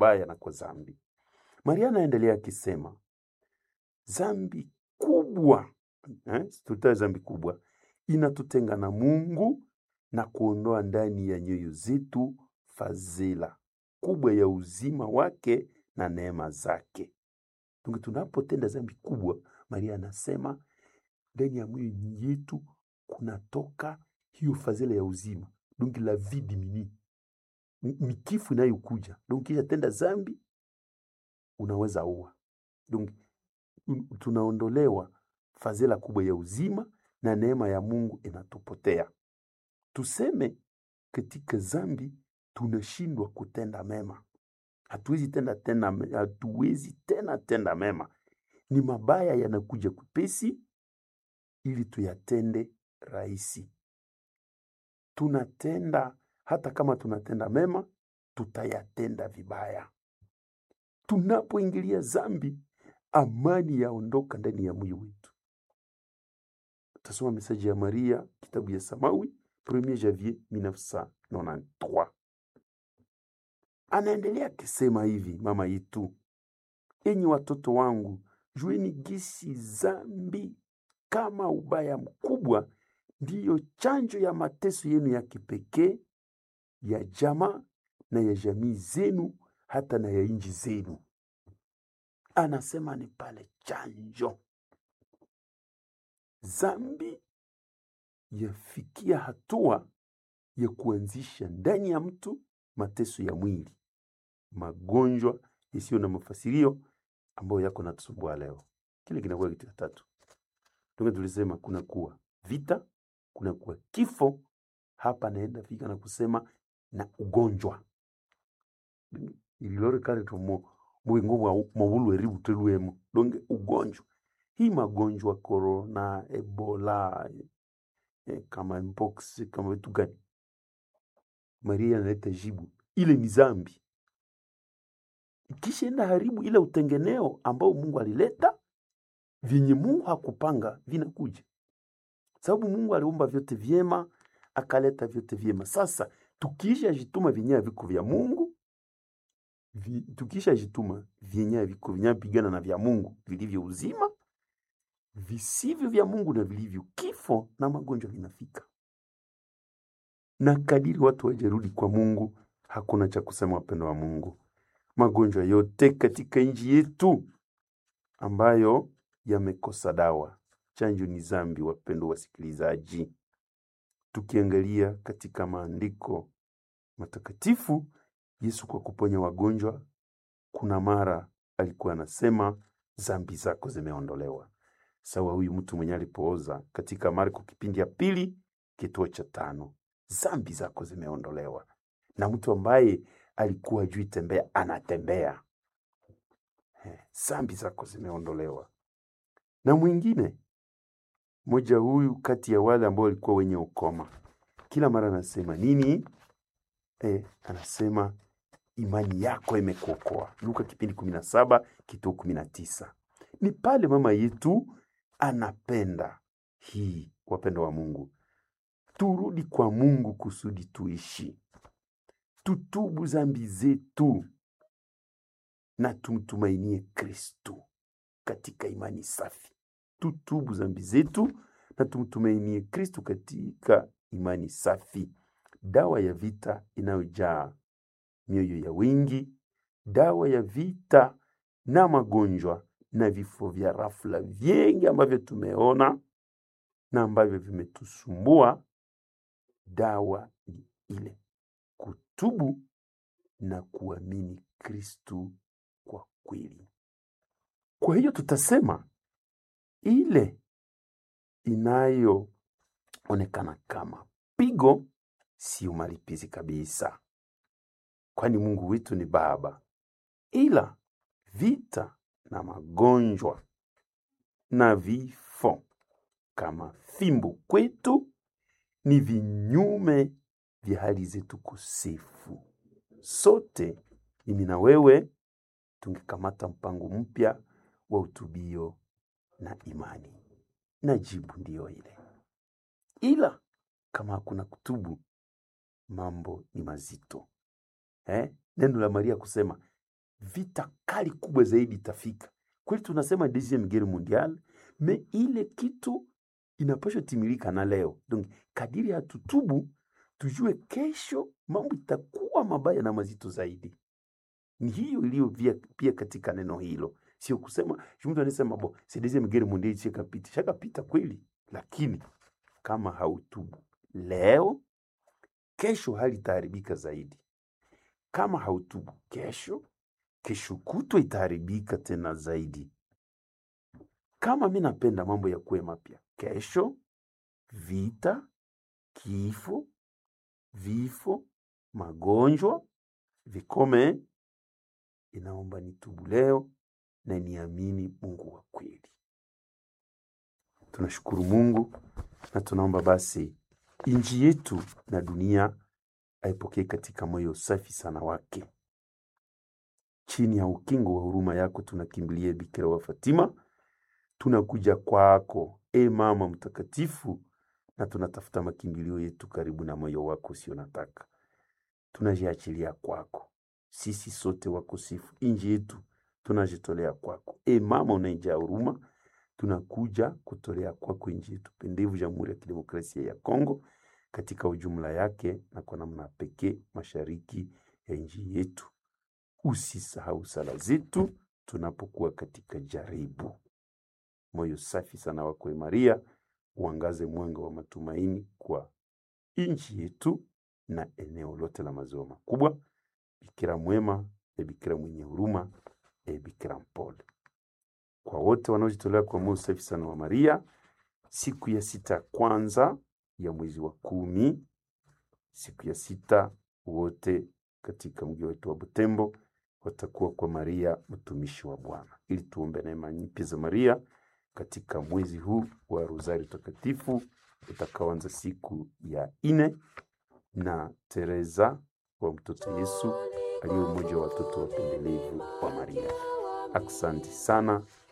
ubaya na kwa dhambi. Maria anaendelea akisema dhambi kubwa eh, tutae dhambi kubwa inatutenga na Mungu na kuondoa ndani ya nyoyo zetu fadhila kubwa ya uzima wake na neema zake. Tungi tunapotenda dhambi kubwa, Maria anasema ndani ya moyo yetu kunatoka hiyo fadhila ya uzima, donc la vie diminue, ni ni kifo inayokuja. Donc kisha tenda dhambi unaweza ua, donc un- tunaondolewa fadhila kubwa ya uzima na neema ya Mungu inatupotea. Tuseme katika dhambi tunashindwa kutenda mema, hatuwezi tenda tena, me- hatuwezi tena tenda mema, ni mabaya yanakuja kupesi ili tuyatende rahisi. Tunatenda hata kama tunatenda mema, tutayatenda vibaya. Tunapoingilia dhambi, amani yaondoka ndani ya moyo wetu. Tasoma mesaji ya Maria, kitabu ya Samawi, 1 janvier 1993. Anaendelea akisema hivi, mama yetu, enyi watoto wangu, jueni gisi dhambi kama ubaya mkubwa ndiyo chanjo ya mateso yenu ya kipekee ya jamaa na ya jamii zenu hata na ya nchi zenu. Anasema ni pale chanjo. Dhambi yafikia hatua ya kuanzisha ndani ya mtu mateso ya mwili, magonjwa yasiyo na mafasirio ambayo yako natusumbua leo. Kile kinakuwa kitu cha tatu. Ndio tulisema kuna kuwa vita, kuna kuwa kifo. Hapa naenda fika na kusema na ugonjwa ililore kale tomo mwingo mwa mawulu eribu teluemo donge ugonjwa hii magonjwa corona ebola eh, kama mpox kama vitu gani maria analeta jibu ile ni zambi ikishaenda haribu ile utengeneo ambao mungu alileta vyenye mungu hakupanga vinakuja sababu mungu aliumba vyote vyema akaleta vyote vyema sasa tukiisha jituma vyenyewe viko vya mungu vi, tukisha jituma vyenyewe viko vinavyopigana na vya mungu vilivyo uzima visivyo vya mungu na vilivyo kifo na magonjwa vinafika na kadiri watu wajarudi kwa mungu hakuna cha kusema wapendo wa mungu magonjwa yote katika nchi yetu ambayo yamekosa dawa chanjo ni zambi wapendo wasikilizaji tukiangalia katika maandiko matakatifu yesu kwa kuponya wagonjwa kuna mara alikuwa anasema zambi zako zimeondolewa sawa huyu mtu mwenye alipooza katika marko kipindi ya pili kituo cha tano zambi zako zimeondolewa na mtu ambaye alikuwa jui tembea anatembea Eh, zambi zako zimeondolewa na mwingine mmoja huyu kati ya wale ambao walikuwa wenye ukoma kila mara anasema nini eh, anasema imani yako imekuokoa luka kipindi kumi na saba kituo kumi na tisa ni pale mama yetu anapenda hii wapendo wa mungu turudi kwa mungu kusudi tuishi tutubu zambi zetu na tumtumainie kristu katika imani safi tutubu zambi zetu na tumtumainie kristu katika imani safi dawa ya vita inayojaa mioyo ya wingi dawa ya vita na magonjwa na vifo vya rafla vingi ambavyo tumeona na ambavyo vimetusumbua dawa ni ile kutubu na kuamini kristu kwa kweli kwa hiyo tutasema ile inayoonekana kama pigo sio malipizi kabisa kwani mungu wetu ni baba ila vita na magonjwa na vifo kama fimbo kwetu ni vinyume vya hali zetu kosefu sote mimi na wewe tungekamata mpango mpya wa utubio na imani na jibu ndiyo ile ila kama hakuna kutubu mambo ni mazito eh? neno la maria kusema vita kali kubwa zaidi itafika. Kweli tunasema deuxième guerre mondiale, me ile kitu inapaswa timilika na leo. Donc kadiri hatutubu, tujue kesho mambo itakuwa mabaya na mazito zaidi. Ni hiyo iliyo pia, pia katika neno hilo, sio kusema mtu anasema bo c'est deuxième guerre mondiale shakapita, shakapita kweli, lakini kama hautubu leo, kesho hali itaharibika zaidi. Kama hautubu kesho, kesho kutwa itaharibika tena zaidi. Kama mi napenda mambo ya kuwe mapya, kesho vita, kifo, vifo, magonjwa vikome. Inaomba nitubu leo na niamini Mungu wa kweli. Tunashukuru Mungu na tunaomba basi nchi yetu na dunia aipokee katika moyo safi sana wake. Chini ya ukingo wa huruma yako tunakimbilia Bikira wa Fatima, tunakuja kwako e Mama Mtakatifu, na tunatafuta makimbilio yetu karibu na moyo wako usio nataka. Tunajiachilia kwako sisi sote wakosefu, nchi yetu tunajitolea kwako e Mama unaijaa huruma, tunakuja kutolea kwako nchi yetu pendevu, Jamhuri ya Kidemokrasia ya Kongo katika ujumla yake na kwa namna pekee mashariki ya nchi yetu. Usisahau sala zetu tunapokuwa katika jaribu. Moyo safi sana wako e Maria, uangaze mwanga wa matumaini kwa nchi yetu na eneo lote la maziwa makubwa. Bikira mwema, e Bikira mwenye huruma, e Bikira mpole. Kwa wote wanaojitolea kwa moyo safi sana wa Maria, siku ya sita ya kwanza ya mwezi wa kumi, siku ya sita, wote katika mji wetu wa Butembo watakuwa kwa Maria mtumishi wa Bwana, ili tuombe neema nyingi za Maria katika mwezi huu wa Rozari Takatifu utakaoanza siku ya ine, na Teresa wa mtoto Yesu aliye mmoja wa watoto wapendelevu wa Maria. Aksanti sana